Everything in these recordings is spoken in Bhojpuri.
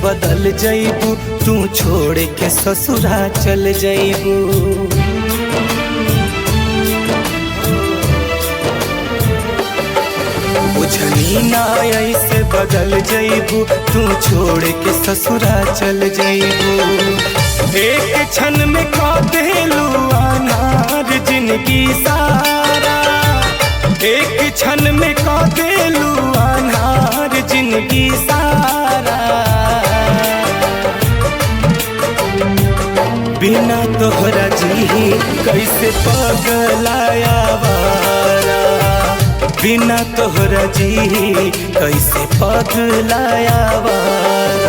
बदल जईबू तू छोड़ के ससुरा चल जईबू बुझनी ना ऐसे बदल जईबू तू छोड़ के ससुरा चल जईबू एक क्षण में खा देलू अनार जिंदगी सारा एक क्षण में खा देलू अनार जिंदगी सारा बिना तोहरा जी कैसे पगलाया वारा बिना तोहरा जी कैसे पगलाया वारा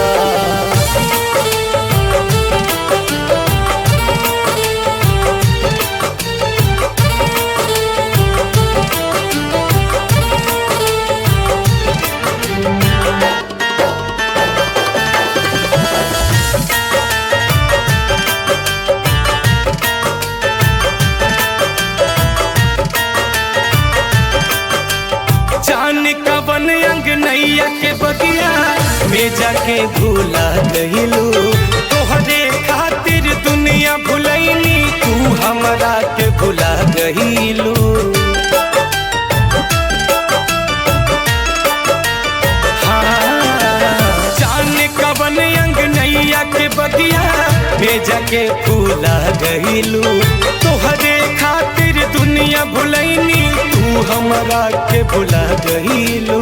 जान कवन अंग नैया के बगिया में जाके भूला गहिलू तोहरे खातिर दुनिया भुलैनी तू हमरा के भुला गहिलू हाँ, जान कवन अंग नैया के बगिया में जाके भूला गहिलू तोहरे खातिर दुनिया भुलैनी तू हमरा के भुला गहिलू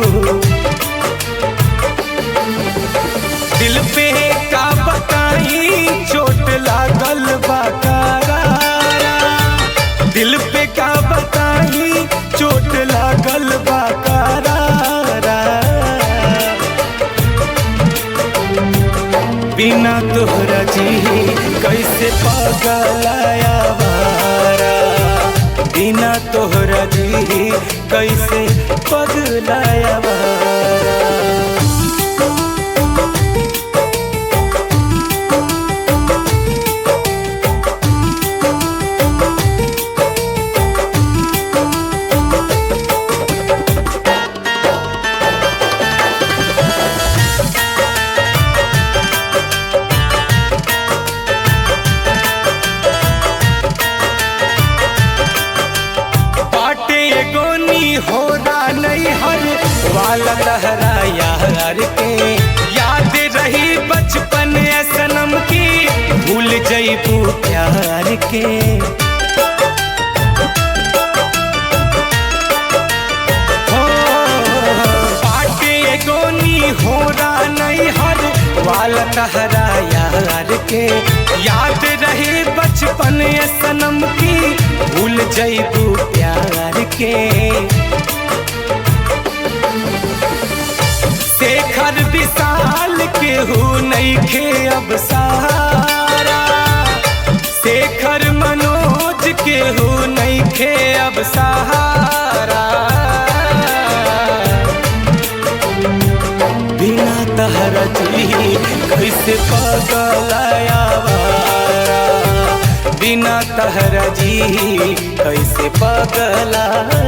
दिल पे का बताई चोट लागल बा करारा दिल पे का बताई चोट लागल बा करारा बिना तोहरा जी कैसे पगलाया वारा बिना तोहरा जी कैसे पगलाया वारा बाटे गोनी हो नहीं हर वाला लहरा यार के याद रही बचपन ए सनम की भूल जईबू प्यार के हो, बाटे गोनी हो नहीं हर वाला लहरा यार के याद रहे बचपन ए सनम की भूल जईबू प्यार के शेखर विशाल के हो नहीं खे अब सहारा शेखर मनोज के हो नहीं खे अब सहारा बिना तहरा जी कैसे पगलाया वारा बिना तहरा जी कैसे पगलाया